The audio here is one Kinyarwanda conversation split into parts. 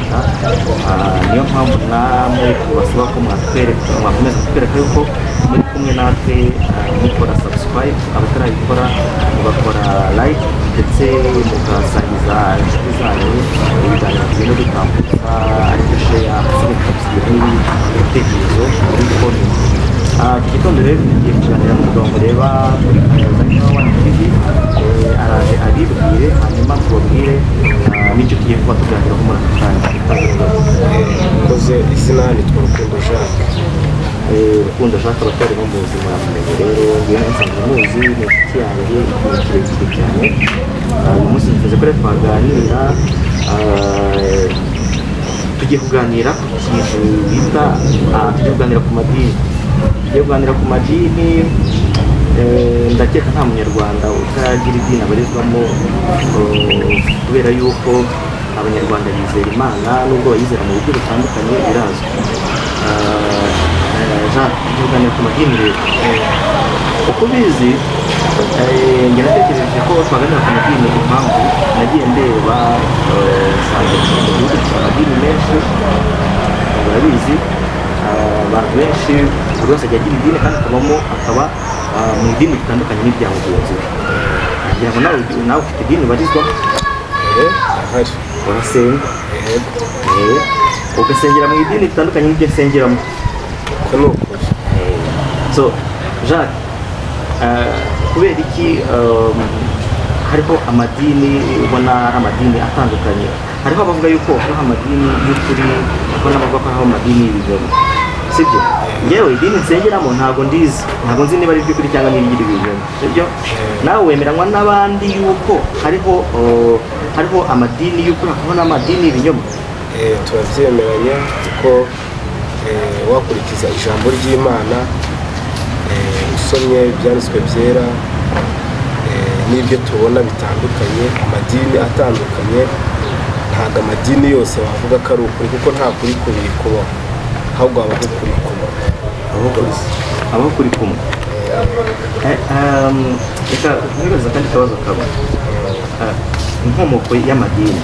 niyo mpamvu namwe tubasaba ko mwatwereka mwakomeza kutwereka yuko muri kumwe natwe ah, mukora subscribe abatarabikora mugakora like ndetse mugasangiza inshuti zanyu ibiganiro tugenda dutambutsa aribyo sheya z'ibitabo n'ibitekerezo muri konti Ah, iki gitondo rero tugiye kuganira n'umugabo mureba muri kaminuza y'Inyawa One TV Eh, araje abibwire hanyuma tubabwire ah, n'icyo tugiye kuba tuganiraho muri aka kanya mkoze izina nitwa Rukundo Jacques Eh, rukundo ashaka abatari bo muzi muramenye rero ngewe nsanzwe muzi ni inshuti yanjye igihe kirekire cyane Ah, uyu munsi nifuza ko rero twaganira ah, tugiye kuganira ku kintu bita ah, tugiye kuganira ku madini tugiye kuganira ku madini eh, ndakeka nta munyarwanda utaragira idini abarizwamo eh, kubera yuko abanyarwanda bizera imana nubwo bayizera mu buryo butandukanye birazwi Ah, eh, Jean, tugiye kuganira ku madini rero uko ubizi eh, njye natekereje ko twaganira ku madini impamvu nagiye ndeba eh, nsanga mu gihugu dufite amadini menshi murabizi ah, abantu benshi buri wese ajya agira idini kandi akabamo akaba ah, mu idini ritandukanye n'irya mugenzi we kugira ngo nawe nawe ufite idini ubarizwamo eh ahari urasenga eh eh, ugasengera mu idini ritandukanye n'iryo asengeramo ko ni ukuri so jacques eh, kubera iki um, hariho amadini ubona ari amadini atandukanye hariho abavuga yuko hariho amadini y'ukuri hariho n'abavuga ko hariho amadini y'ibinyoma sibyo ngewe idini nsengeramo ntabwo ndizi ntabwo nzi niba ari iry'ukuri cyangwa n'iry'iri binyoma sibyo nawe wemeranywa n'abandi yuko hariho uh, hariho amadini y'ukuri hakabaho n'amadini y'ibinyoma eh turabyemeranya kuko eh, wakurikiza ijambo ry'Imana eh, usomye ibyanditswe byera eh, n'ibyo tubona bitandukanye amadini atandukanye ntabwo amadini yose wavuga ko ari ukuri kuko nta kuri kubiri kubaho ahubwo habaho ukuri kumwe abaho kuri kumwe Eh, um, reka nkubaza akandi kabazo kaba Ah, inkomoko y'amadini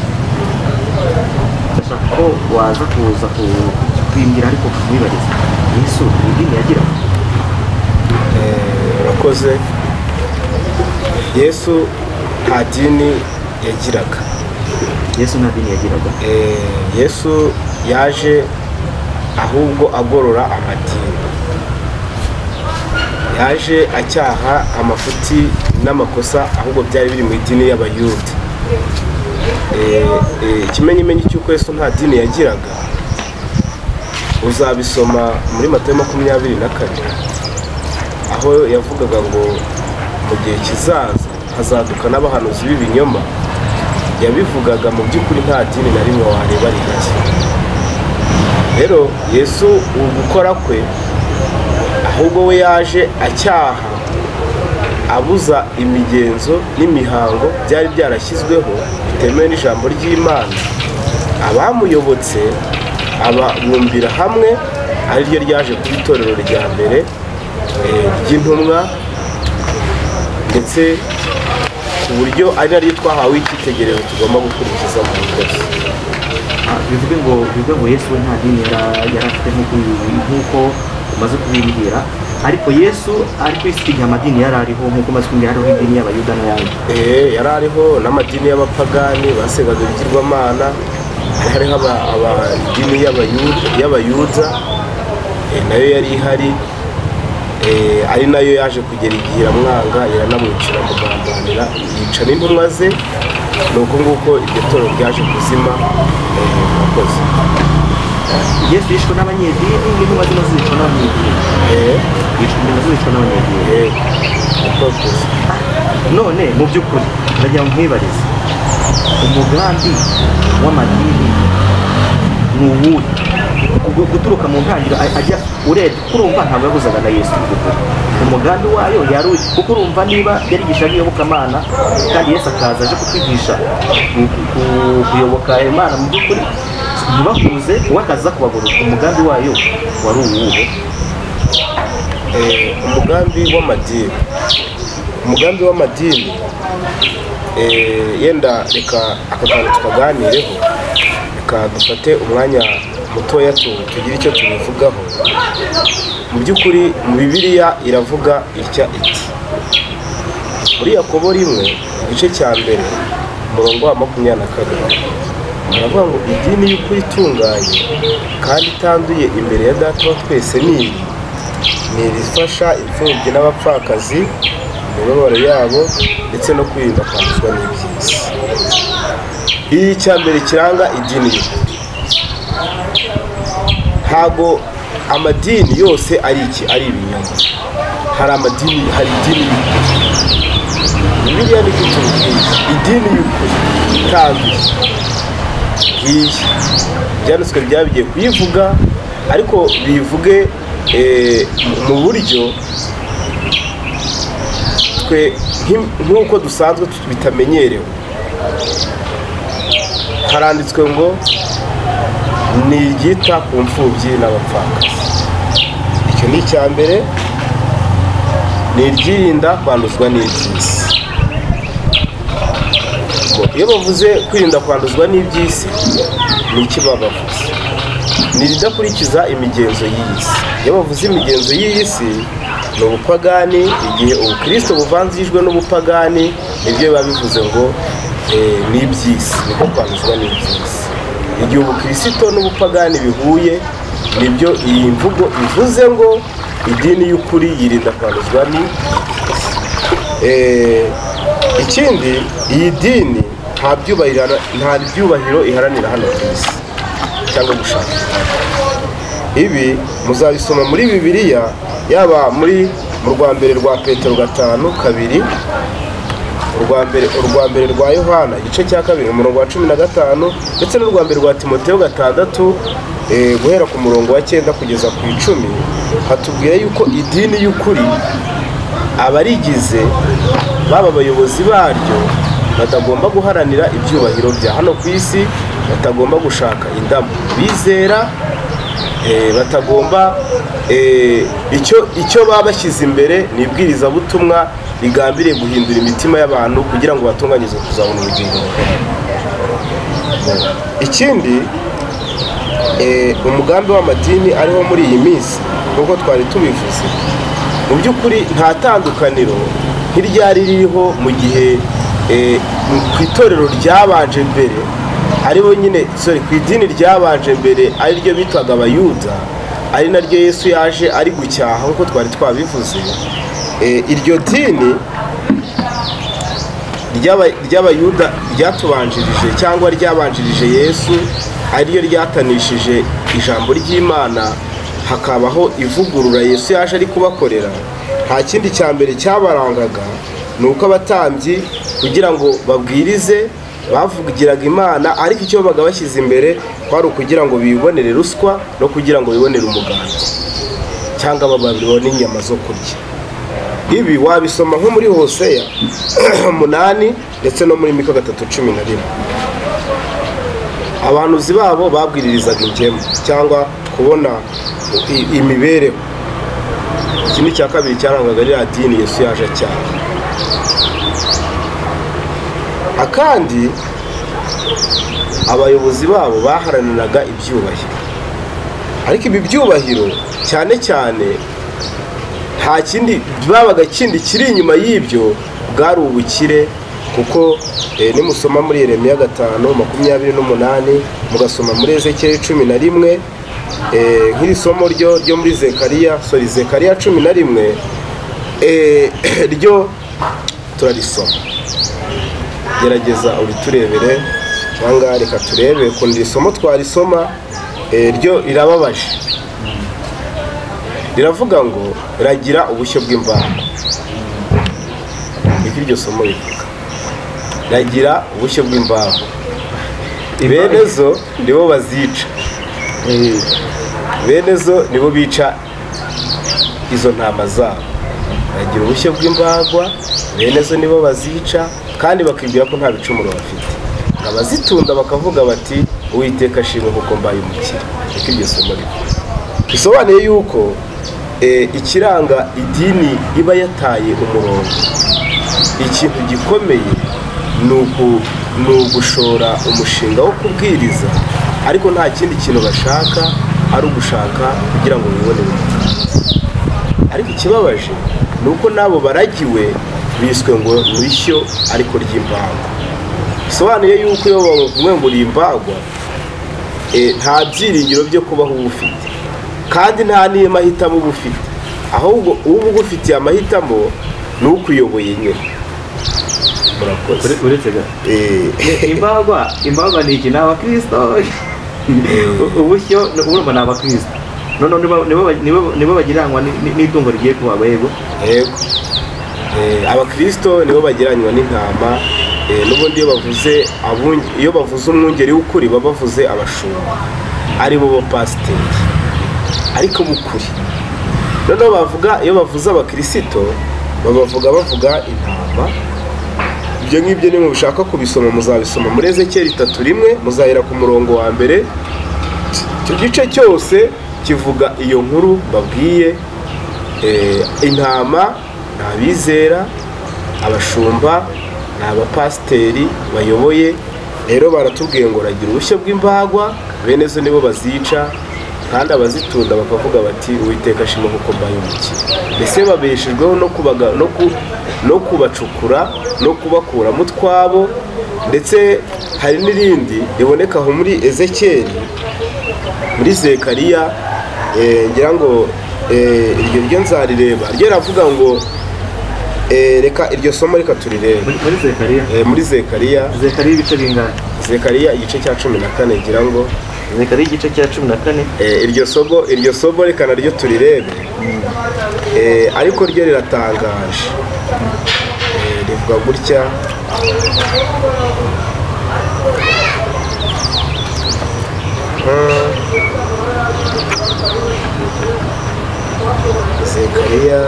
ndashaka ko waza kuza ku- kutwimbwira ariko kumwibariza yesu ni idini yagira Eh, urakoze yesu nta dini yagiraga yesu nta dini yagiraga Eh, yesu yaje ahubwo agorora amadini yaje acyaha amafuti n'amakosa ahubwo byari biri mu idini y'abayuda Eh, eh, ikimenyimenyi cy'uko yesu nta dini yagiraga uzabisoma muri matayo makumyabiri na kane aho yavugaga ngo mu gihe kizaza hazaduka n'abahanuzi b'ibinyoma yabivugaga mu by'ukuri nta dini na rimwe wareba rihari rero yesu ubu gukora kwe ahubwo we yaje acyaha abuza imigenzo n'imihango byari byarashyizweho bitemewe n'ijambo ry'imana abamuyobotse ababumbira hamwe ariryo ryaje kuba itorero rya mbere eh, ry'intumwa ndetse ku buryo ari naryo twahawe icyitegererezo tugomba gukurikiza mu bikozi Ah, bivuge ngo bivuge ngo yesu we nta dini yara- yari afite nk'uko nk'uko umaze kubimbwira ariko yesu ari ku isi igihe amadini yari ariho nk'uko umaze kumbwira hariho idini y'abayuda n'ayandi Eh, yari ariho n'amadini y'abapagani basengaga ibigirwamana hari hariho aba- aba- idini y'abayu- y'abayuda eh, nayo yari ihari eh, ari nayo yaje kugera igihe iramwanga iranamwicira mugambanira yica n'intumwa ze ni uko nguko iryo toro ryaje kuzima eh, murakoze yesu yishwe n'abanyedini n'intumwa zino zicwa n'abanyedini Eh, yishwe nazo zicwa n'abanyedini eh, murakoze none mu by'ukuri ndagira ngo nkwibarize umugambi w'amadini ni uwuhe Ubwo guturuka mu ntangiriro a- ajya urebye kuko urumva ntabwo yabuzaga na yesu mu by'ukuri umugambi wayo yari uyu kuko urumva niba yarigishaga iyobokamana kandi yesu akaza aje kutwigisha ku- ku- kuyoboka imana mu by'ukuri ntibahuze we akaza kubagorora umugambi wayo wari uwuhe Eh, umugambi w'amadini umugambi w'amadini eh, yenda reka aka kantu tukaganireho reka dufate umwanya mutoya tu tugire icyo tubivugaho mu by'ukuri mu bibiliya iravuga itya iti muri yakobo rimwe igice cya mbere umurongo wa makumyabiri na kabiri baravuga ngo idini y'ukuri itunganye kandi itanduye imbere ya data wa twese ni iyi ni irifasha imfubyi n'abapfakazi mu mibabaro yabo ndetse no kwirinda kwanduzwa n'iby'isi iyi icya mbere kiranga idini y'ukuri ntabwo amadini yose ari iki ari ibinyoma hari amadini hari idini y'ukuri bibiliya ni cyo tubibwira idini y'ukuri itanduye ngiyi ibyanditswe byabigiye kuyivuga ariko bivuge eh, mu buryo twe nk'i- nk'uko dusanzwe tu- bitamenyerewe haranditswe ngo ni iryita ku mfubyi n'abapfakazi icyo ni icya mbere ni iryirinda kwanduzwa n'iby'isi ngo iyo bavuze kwirinda kwanduzwa n'iby'isi ni iki babavuze ni idakurikiza imigenzo y'iyi si iyo bavuze imigenzo y'iyi si ni ubupagani igihe ubukristo buvanzijwe n'ubupagani nibyo biba bivuze ngo eh, ni iby'isi niko kwanduzwa n'iby'isi igihe ubukristo n'ubupagani bihuye nibyo iyi mvugo ivuze ngo idini y'ukuri yirinda kwanduzwa ni Eh, ikindi iyi dini nta byubahiro nta byubahiro iharanira hano ku isi cyangwa gushaka ibi muzabisoma muri bibiliya yaba muri mu rwa mbere rwa petero gatanu kabiri urwa mbere urwa mbere rwa yohana igice cya kabiri umurongo wa cumi na gatanu ndetse n'urwa mbere rwa timoteyo gatandatu eh, guhera ku murongo wa cyenda kugeza ku icumi hatubwira yuko idini y'ukuri abarigize baba abayobozi baryo batagomba guharanira ibyubahiro bya hano ku isi batagomba gushaka indabo bizera eh, batagomba eh, icyo icyo baba bashyize imbere ni ibwirizabutumwa rigambiriye guhindura imitima y'abantu kugira ngo batunganyirizwe kuzabona ubugingo buhoraho. ikindi eh, umugambi w'amadini ariho muri iyi minsi nk'uko twari tubivuze mu by'ukuri nta tandukaniro nk'iryari ririho mu gihe eh, mu- ku itorero ryabanje mbere aribo nyine sorry ku idini ryabanje mbere ari ryo bitwaga abayuda ari naryo yesu yaje ari gucyaha nk'uko twari twabivuze Eh, iryo dini ry'aba- ry'abayuda ryatubanjirije cyangwa ryabanjirije yesu ariryo ryatanishije ijambo ry'imana hakabaho ivugurura yesu yaje ari kubakorera nta kindi cya mbere cyabarangaga ni uko abatambyi kugira ngo babwirize bavugiraga imana ariko icyo babaga bashyize imbere kwari ukugira ngo bibonere ruswa no kugira ngo bibonere umuganda cyangwa babone inyama zo kurya ibi wabisoma nko muri hoseya umunani ndetse no muri mika gatatu cumi na rimwe abantuzi babo babwiririzaga ingemu cyangwa kubona i- imibereho iki ni icya kabiri cyarangaga ririya dini yesu yaje cyane akandi abayobozi babo baharaniraga ibyubahiro ariko ibi byubahiro cyane cyane nta kindi babaga kindi kiri inyuma y'ibyo bwari ubukire kuko eh, nimusoma muri Yeremiya gatanu makumyabiri n'umunani mugasoma muri ezekiyeli cumi na rimwe eh, nk'iri somo ryo ryo muri zekariya sorry zekariya cumi na rimwe eh, ryo turarisoma gerageza uriturebere cyangwa reka turebe ukuntu iri somo twarisoma eh, ryo rirababaje riravuga ngo ragira ubushyo bw'imvango niko iryo somo rivuga ragira ubushyo bw'imvango bene zo nibo bazica bene zo nibo bica izo ntama zabo ragira ubushyo bw'imvagwa bene zo nibo bazica kandi bakibwira ko nta bicumuro bafite abazitunda bakavuga bati uwiteka ashimwe kuko mbaye umukire niko iryo somo rivuga bisobanuye yuko eh, ikiranga idini iba yataye umurongo ikintu gikomeye ni uku- ni ugushora umushinga wo kubwiriza ariko nta kindi kintu bashaka ari ugushaka kugira ngo bibonere ariko ikibabaje ni uko n'abo baragiwe biswe ngo ni ishyo ariko ry'imbagwa bisobanuye yuko iyo bavuye ngo uri imbagwa nta byiringiro byo kubaho uba ufite kandi nta n'iyo mahitamo uba ufite ahubwo uba ugufitiye amahitamo ni ukuyoboye nyine murakoze uretse ga imbagwa imbagwa ni iki ni abakirisito ubushyo urumva ni abakirisito none nibo bagiranwa n'itungo rigiye kubagwa yego yego abakirisito nibo bagiranywa n'intama Eh, n'ubundi iyo bavuze abunge- iyo bavuze umwungeri w'ukuri baba bavuze abashumba ari bo bapasiteri ariko b'ukuri noneho bavuga iyo bavuze abakirisito babavuga bavuga intama ibyo ngibyo nimwe mushaka kubisoma muzabisoma muri ezekeri itatu rimwe muzahera ku murongo wa mbere icyo gice cyose kivuga iyo nkuru babwiye Eh, intama ni abizera abashumba ni abapasiteri bayoboye rero baratubwiye ngo ragira ubushyo bw'imbagwa bene zo nibo bazica kandi abazitunda bakavuga bati uwiteka ashima kuko mbayobokiye mbese babeshejweho no kubaga no ku- no kubacukura no kubakuramo utwabo ndetse hari n'irindi riboneka aho muri ezekeri muri zekariya eh, ngira ngo eh, iryo ryo nzarireba ryo ravuga ngo eh, reka iryo somo reka turirebe muri muri zekariya Eh, muri zekariya zekariya ibice bingana zekariya igice cya cumi na kane ngira ngo zekariya igice cya cumi na kane Eh, iryo somo iryo somo reka naryo turirebe Eh, ariko ryo riratangaje Eh, rivuga gutya Hmm. zekariya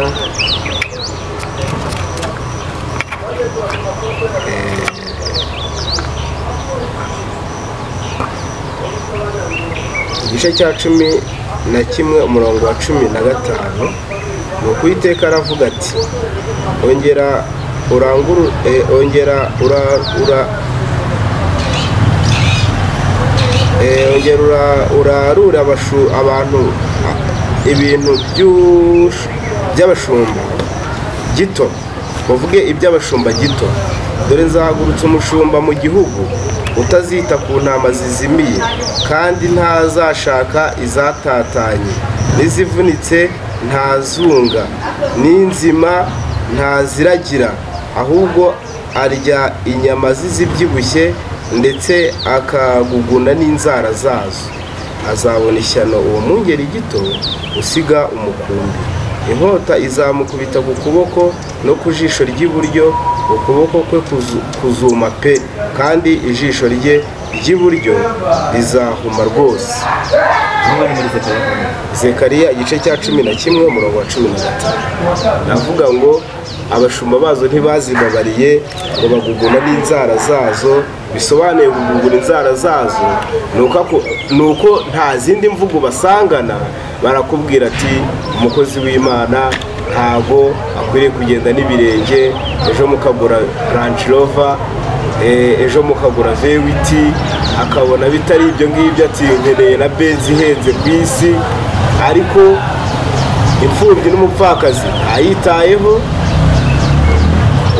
igice cya cumi na kimwe umurongo wa cumi na gatanu ni ukuyiteka aravuga ati ongera uranguru eh, ongera ura ura Eh, ongera ura- urarure abashu- abantu ah, ibintu by'ush- by'abashumba gito bavuge iby'abashumba gito dore nzahagurutsa umushumba mu gihugu utazita ku ntama zizimiye kandi ntazashaka izatatanye n'izivunitse ntazunga n'inzima ntaziragira ahubwo arya inyama z'izibyibushye ndetse akaguguna n'inzara zazo azabona ishyano uwo mwungeri gito usiga umukumbi inkota izamukubita ku kuboko no ku jisho ry'iburyo ukuboko kwe kuzu- kuzuma pe kandi ijisho rye ry'iburyo rizahuma rwose aho bari muri zekariya zekariya igice cya cumi na kimwe umurongo wa cumi na gatanu navuga ngo abashumba bazo ntibazibabariye ngo baguguna n'inzara zazo bisobanuye kuguguna inzara zazo ni uko ako- ni uko nta zindi mvugo basangana barakubwira ati umukozi w'imana ntago akwiriye kugenda n'ibirenge ejo mukagura range rover Eh, ejo mukagura vewiti akabona bitari ibyo ngibyo ati nkeneye na benzi ihenze ku isi ariko imfubyi n'umupfakazi ayitayeho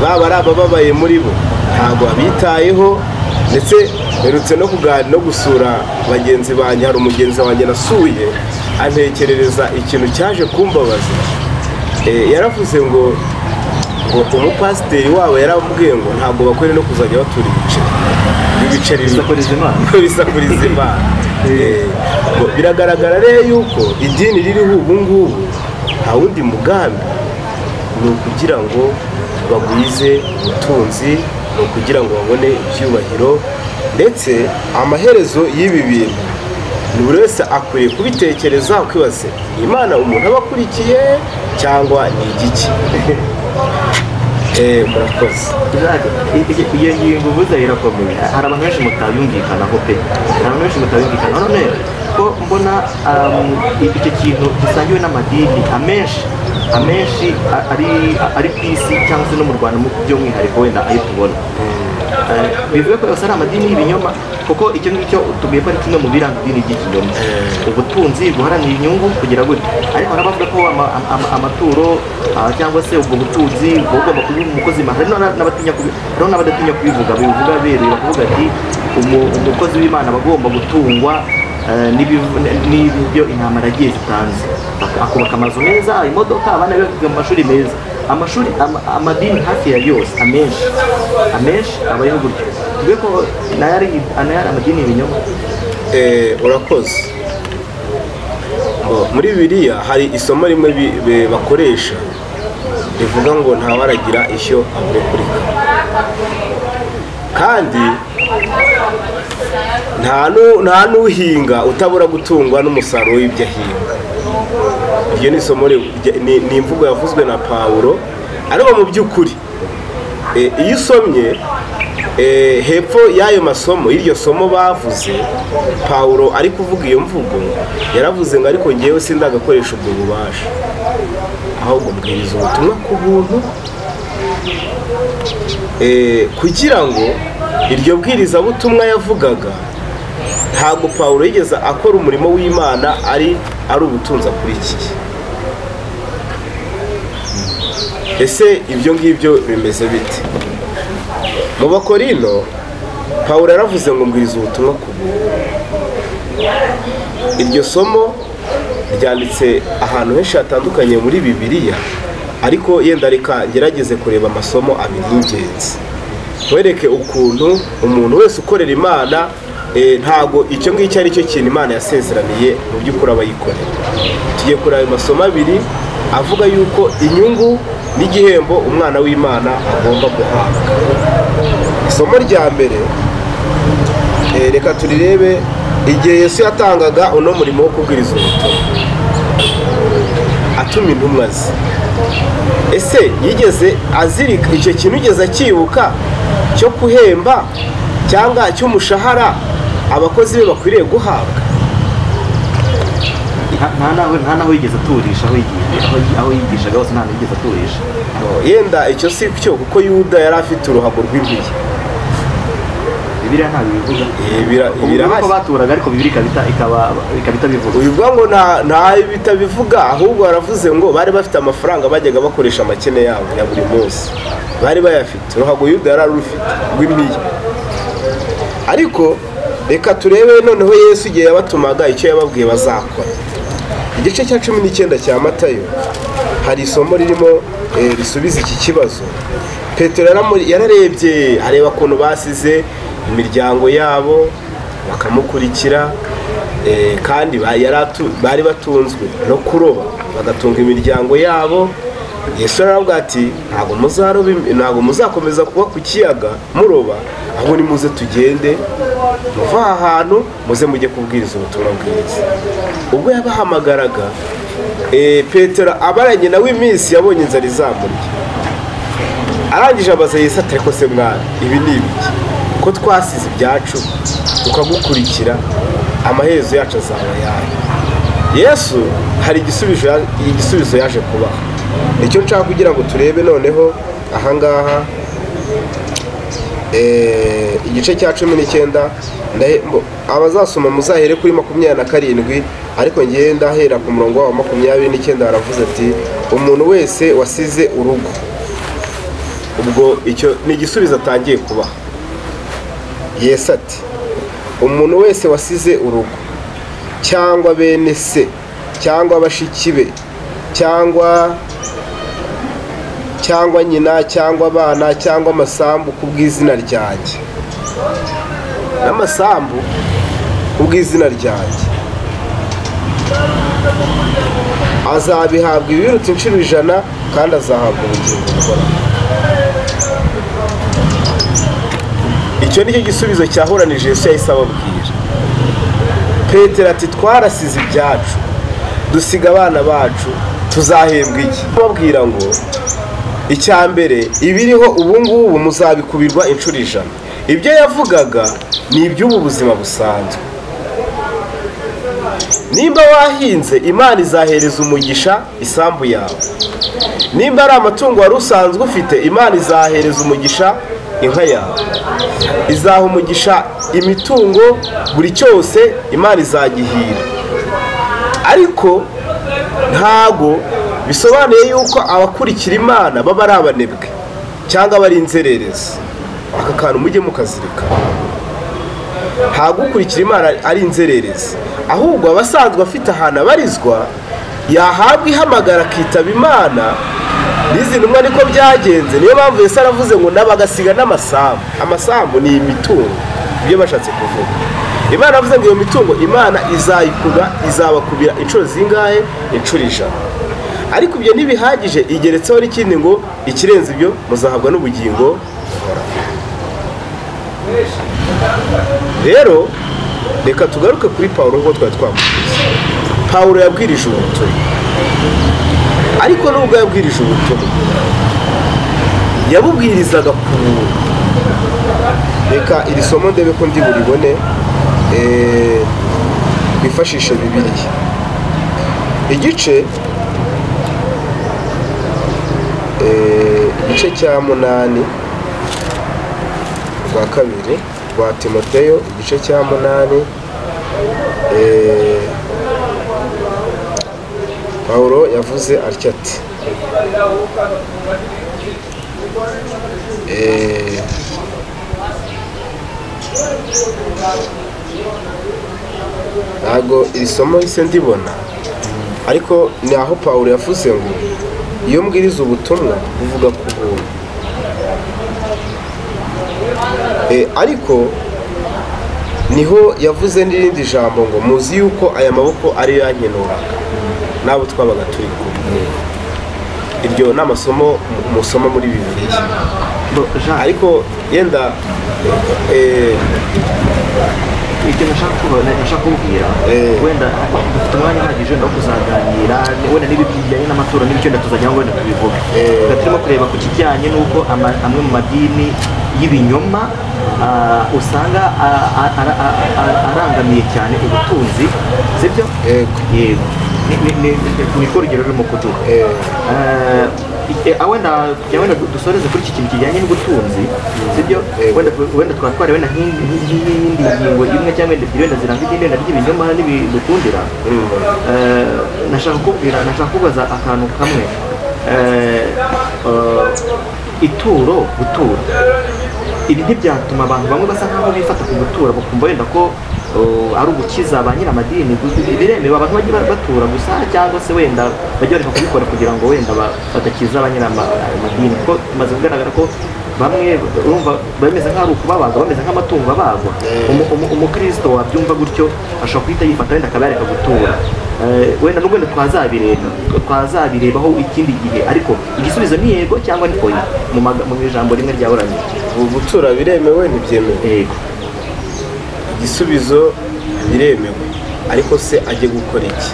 baba ari abababaye muri bo ntabwo abitayeho ndetse mperutse no kuganira no gusura bagenzi banjye hari umugenzi wanjye nasuye antekerereza ikintu cyaje kumbabaza Eh, yaravuze ngo ngo umupasiteri wabo yaramubwiye ngo ntabwo bakwiye no kuzajya batura ibiceri ibiceri bisakuriza imana bisakuriza imana Eh, ngo biragaragara rero yuko idini ririho ubu ngubu nta wundi mugambi ni ukugira ngo bagwize ubutunzi ni ukugira ngo babone ibyubahiro ndetse amaherezo y'ibi bintu ni buri wese akwiye kubitekereza ukibaze imana umuntu aba akurikiye cyangwa ni igiki Eh, murakoze Isaac, i- i- iyo ngingo uvuze irakomeye hari abantu benshi mutayumvikanaho pe hari abantu benshi mutayumvikanaho none ko mbona um, i- icyo kintu gisangiwe n'amadini amenshi amenshi a- ari ari ku isi cyangwa se no mu rwanda mu- by'umwihariko wenda ayo tubona Eh, bivuga ko yose ari amadini y'ibinyoma kuko icyo ngicyo tubiye ko ari kimwe mu biranga idini ry'ikinyoma Eh. ubutunzi guharanira inyungu kugira gutyo ariko hari abavuga ko ama- ama- ama- amaturo ah, cyangwa se ubwo butunzi buba bugomba kuba umukozi imana hari n'aba- n'abatinya kubi- hariho n'abadatinya kubivuga bivuga beruye bakavuga ati "Umu- umukozi w'imana aba agomba gutungwa eh, n'ibiv- n'ibyo intama yagiye zitanze Baka- akubaka amazu meza imodoka abana be bakiga mu mashuri meza amashuri ama- amadini hafi ya yose amenshi amenshi abayeho gutyo tuvuge ko nayo ari nayo ari amadini y'ibinyoma Eh, urakoze Ngo, muri biriya hari isomo rimwe bi- be- bakoresha rivuga ngo ntawaragira ishyo aburekurika kandi nta nu- nta n'uhinga utabura gutungwa n'umusaruro w'ibyo ahinga iryo ni isomo ri- rya- ni ni imvugo yavuzwe na pawulo ariko mu by'ukuri Eh, iyo usomye eh, hepfo y'ayo masomo iryo somo bavuze pawulo ari kuvuga iyo mvugo yaravuze ngo ariko ngewe sindagakoresha ubwo bubasha ahubwo mbwiriza ubutumwa ku buntu Eh, kugira ngo iryo bwirizabutumwa yavugaga ntabwo pawulo yigeze akora umurimo w'imana ari ari ubutunzi akurikiye ese ibyo ngibyo bimeze bite mu bakorino pawulo yaravuze ngo mbwiriza ubutumwa ku buntu iryo somo ryanditse ahantu henshi hatandukanye muri bibiliya ariko yenda reka ngerageze kureba amasomo abiri y'ingenzi wereke ukuntu umuntu wese ukorera imana eh, ntago icyo ngicyo ari cyo kintu imana yasezeraniye mu by'ukuri aba yikorera tugiye kureba ayo masomo abiri avuga yuko inyungu n'igihembo umwana w'imana agomba guhabwa isomo rya mbere eh, reka turirebe igihe yesu yatangaga uno murimo wo kubwiriza ubutumwa atuma intumwa ze ese yigeze azirika icyo kintu yigeze akibuka cyo guhemba cyangwa cy'umushahara abakozi be bakwiriye guhabwa nta nta naho nta naho yigeze aturisha aho yigiye aho yi- aho yigishaga hose nta naho yigeze aturisha yenda icyo si cyo kuko yuda yari afite uruhago rw'impiya bibiliya ntabwo ibivuga Eh, bira- Ubu birahari. ni uko baturaga ariko bibiri ikabita ikaba ikaba itabivuga uyu bwa ngo nta nta bitabivuga ahubwo baravuze ngo bari bafite amafaranga bajyaga bakoresha amakene yabo ya buri munsi bari bayafite ruhago yuda yari arufite rw'imiya ariko reka turebe noneho yesu igihe yabatumaga icyo yababwiye bazakora igice cya cumi n'icyenda cya matayo hari isomo ririmo eh, risubiza iki kibazo petero yaramuri- yararebye areba ukuntu basize imiryango yabo bakamukurikira eh, kandi ba- yari atu- bari batunzwe no kuroba bagatunga imiryango yabo yesu arababwira ati ntabwo muzaroba im- ntabwo muzakomeza kuba ku kiyaga muroba ahubwo nimuze tugende muva aha hantu muze mujye kubwiriza ubutumwa bwiza ubwo yabahamagaraga eh, petero abaranye nawe iminsi yabonye inzara izamurya arangije abaza yesu ati ariko se mwana ibi ni ibiki ko twasize ibyacu tukagukurikira amaherezo yacu azaba ayahe yesu hari igisubizo ya- igisubizo yaje kubaha nicyo nshaka kugira ngo turebe noneho ahangaha eh, igice cya cumi n'icyenda ndahe- mbo- abazasoma muzahere kuri makumyabiri na karindwi ariko ngewe ndahera ku murongo wa makumyabiri n'icyenda haravuze ati umuntu wese wasize urugo ubwo icyo ni igisubizo atangiye kubaha yesu ati umuntu wese wasize urugo cyangwa bene se cyangwa bashiki be cyangwa cyangwa nyina cyangwa abana cyangwa amasambu ku bw'izina ryanjye n'amasambu ku bw'izina ryanjye azabihabwa ibiruta inshuro ijana kandi azahabwa ubugingo buhoraho icyo nicyo gisubizo cyahuranije yesu yahise ababwira petero ati twarasize ibyacu dusiga abana bacu tuzahembwa iki babwira ngo icya mbere ibiriho ubu ngubu muzabikubirwa inshuro ijana ibyo yavugaga ni iby'ubu buzima busanzwe nimba wahinze imana izahereza umugisha isambu yawe nimba ari amatungo wari usanzwe ufite imana izahereza umugisha inka yawe izaha umugisha imitungo buri cyose imana izagihira ariko ntago bisobanuye yuko abakurikira imana baba ari abanebwe cyangwa aba ari inzererezi aka kantu mujye mukazirikana ntabwo ukurikira imana ari inzererezi ahubwo abasanzwe afite ahantu abarizwa yahabwa ihamagara akitaba imana n'izi ntumwa niko byagenze niyo mpamvu yose aravuze ngo n'abagasiga n'amasambu amasambu ni imitungo ibyo bashatse kuvuga imana avuze ngo iyo mitungo imana izayikura izabakubira inshuro zingahe inshuro ijana ariko ibyo ntibihagije igeretseho n'ikindi ngo ikirenze ibyo muzahabwa n'ubugingo rero reka tugaruke kuri paul nk'uko twari twamubwiye paul yabwirije ubutumwa ariko nubwo yabwirije ubutumwa yabubwirizaga ku buntu reka iri somo ndebe ko ndi buribone eh, twifashishe bibiliya igice eh, igice cya munani rwa kabiri rwa timoteyo igice cya munani eh, pawuro yavuze atya ati eh, ntabwo iri somo risa ndibona ariko ni aho pawuro yavuze ngo iyo mbwiriza ubutumwa buvuga ku buntu E, ariko niho yavuze n'irindi jambo ngo muzi yuko aya maboko ari yankenuraga n'abo twabaga turi kumwe iryo ni amasomo musoma muri bibiliya Bo- Jean, ariko yenda eh, ibyo nashaka kuba- nashaka kububwira Eh. wenda dufite umwanya uhagije wenda wo kuzaganira wenda niba bijyanye n'amatora n'ibyo wenda tuzajyaho wenda tubivuge Eh. Tuba turimo kureba ku kijyanye n'uko ama- amwe mu madini y'ibinyoma ah, usanga ah, ah, ara- ah, ah, arangamiye cyane ubutunzi sibyo Yego. yego Ni- ni- ni- ni- ni rwo rugero rurimo kuduha eh, Eh, eh, ah, wenda kugira wenda du- dusoreze kuri iki kintu kijyanye n'ubutunzi sibyo Yego. wenda tu- wenda twaba twareba wenda nk'indi nk'indi ngingo imwe cyangwa wenda ebyiri wenda ziranga idini wenda ry'ibinyoma n'ibidukundira Mm. Eh, nashaka kukubwira nashaka kubaza akantu kamwe Eh, eh, ituro gutura ibi ntibyatuma abantu bamwe basa nkaho bifata ku gutura bakumva wenda ko eh, ari ugukiza ba nyir'amadini gu- biremewe abantu bajye ba- batura gusa cyangwa se wenda bajye bareka kubikora kugira ngo wenda ba- badakiza ba nyir'amadini kuko bimaze kugaragara ko bamwe urumva bameze nk'aho ari ukubabaga bameze nk'amatungo abagwa Eh. Umu- umu- umukristo wabyumva gutyo ashobora guhita yifata wenda akaba yareka gutura Eh, wenda nubwo wenda twazabireba twazabirebaho ikindi gihe ariko igisubizo ni yego cyangwa ni oya mu maga- mu ijambo rimwe rya oranje ubu gutura biremewe ntibyemewe yego igisubizo biremewe ariko se ajye gukora iki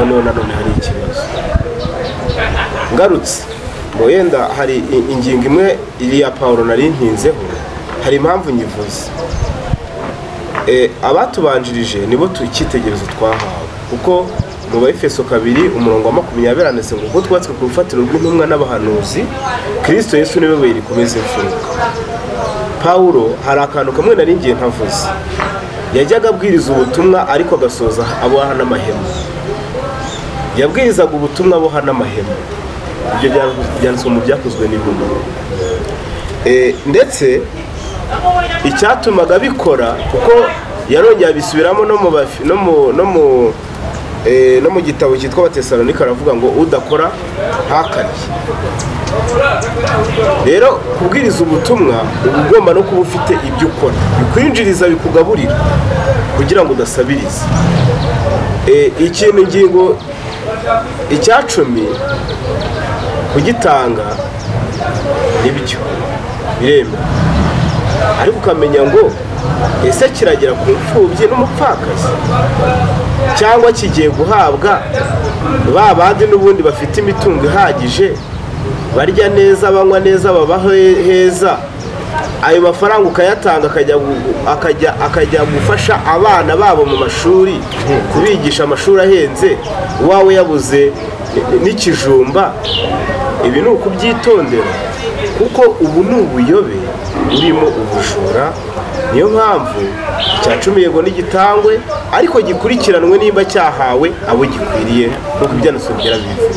noneho nanone hari ikibazo ngarutse ngo yenda hari i- ingingo imwe iri ya paul nari ntinzeho hari impamvu nyivuze Eh, abatubanjirije nibo tu- icyitegererezo twahawe kuko mu bayefeso kabiri umurongo wa makumyabiri handitse ngo ubwo twubatswe ku rufatiro rw'intumwa n'abahanuzi kirisito yesu niwe buye rikomeza imfuruka pawulo hari akantu kamwe nari ngiye ntavuze yajyaga abwiriza ubutumwa ariko agasoza aboha n'amahema yabwirizaga ubutumwa aboha n'amahema ibyo bya- byanditswe mu byakozwe n'intumwa Eh, ndetse icyatumaga bikora kuko yarongeye abisubiramo no mu bafi- no mu- no mu eh, no mu gitabo cyitwa abatesalonika aravuga ngo udakora ntakarye rero kubwiriza ubutumwa uba ugomba no kuba ufite ibyo ukora bikwinjiriza bikugaburira kugira ngo udasabiriza Eh, ikintu ingingo icya cumi kugitanga nibyo biremewe ariko ukamenya ngo ese kiragera ku mfubyi n'umupfakazi cyangwa kigiye guhabwa ba bandi n'ubundi bafite imitungo ihagije barya neza banywa neza baba he- heza ayo mafaranga ukayatanga akajya gu- akajya akajya gufasha abana babo mu mashuri kubigisha amashuri ahenze uwawe yabuze ni- ni- n'ikijumba ibi ni ukubyitondera kuko ubu ni ubuyobe burimo ubujura niyo mpamvu icya cumi yego n'igitangwe ariko gikurikiranwe nimba cyahawe abo gikwiriye nk'uko ibyanasobwira bivuga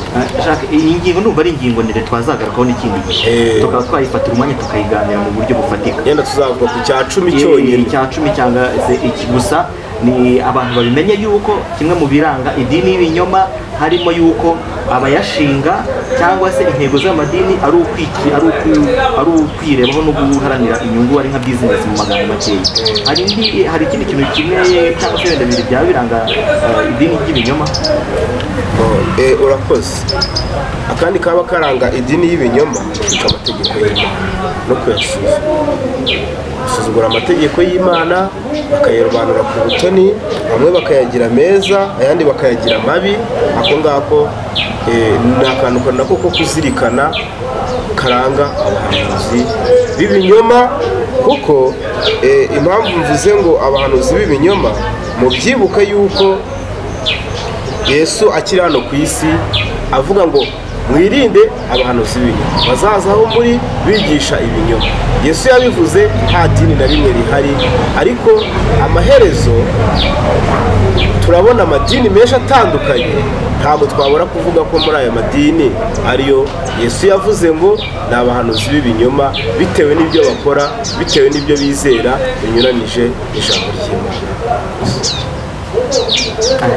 Jacques, iyi ngingo ndumva ari ingingo ndende twazagarukaho n'ikindi gihe Eh. tukaba twayifatira umwanya tukayiganira mu buryo bufatika yenda tuzavuga ku cya cumi Eh, cyonyine icya cumi cyangwa se iki gusa ni abantu babimenye yuko kimwe mu biranga idini y'ibinyoma harimo yuko abayashinga cyangwa se intego z'amadini ari ukwiki- ari uku- ari ukwirebaho no guharanira inyungu ari nka bizinesi mu magambo makeya hari indi hari ikindi kintu kimwe cyangwa se wenda bibiri byaba biranga eh, idini ry'ibinyoma Oh, eh, urakoze akandi kaba karanga idini y'ibinyoma kwica amategeko y'imana no kuyasuzuma gusuzugura amategeko y'imana bakayarobanura ku butoni bamwe bakayagira meza ayandi bakayagira mabi ako ngako eh, ni akantu ko nako ko kuzirikana karanga abahanuzi b'ibinyoma kuko eh, impamvu mvuze ngo abahanuzi b'ibinyoma mubyibuke yuko yesu akiri hano ku isi avuga ngo mwirinde abahanuzi b'ibinyoma bazaza aho muri bigisha ibinyoma yesu yabivuze nta dini na rimwe rihari ariko amaherezo turabona amadini menshi atandukanye ntabwo twabura kuvuga ko muri aya madini ariyo yesu yavuze ngo ni abahanuzi b'ibinyoma bitewe n'ibyo bakora bitewe n'ibyo bizera binyuranije n'ijambo ry'imana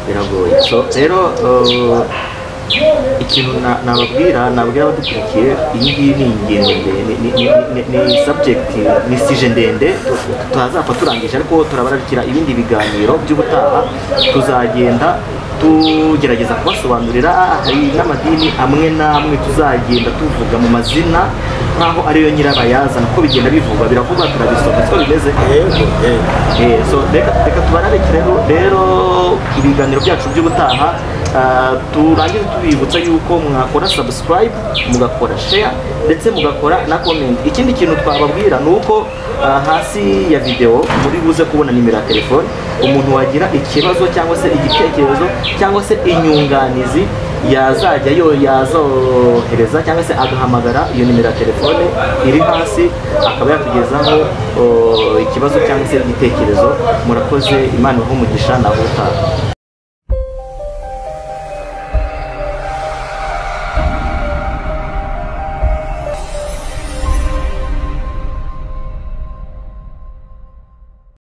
biragoye so rero eh, ikintu na- nababwira nababwira abadukurikiye iyi ngiyi ni ingenzi ndende ni- ni- ni- ni- ni subject ni sije ndende tu- tutazapfa turangije ariko turabararikira ibindi biganiro by'ubutaha tuzagenda tugerageza kubasobanurira hari n'amadini amwe n'amwe tuzagenda tuvuga mu mazina nk'aho ariyo nyirabayazana ko bigenda bivugwa biravugwa turabisohoka siko bimeze yego yego Eh, so reka reka tubararike rero rero ibiganiro byacu by'ubutaha ah, turangize tubibutsa yuko mwakora subscribe mugakora share ndetse mugakora na comment ikindi kintu twababwira ni uko ah, hasi ya video muri buze kubona nimero ya telefone umuntu wagira ikibazo cyangwa se igitekerezo cyangwa se inyunganizi yazajya yo yazohereza cyangwa se agahamagara iyo nimero ya telefone iri hasi akaba yatugezaho o, ikibazo cyangwa se igitekerezo murakoze imana ibahe umugisha nawe utaha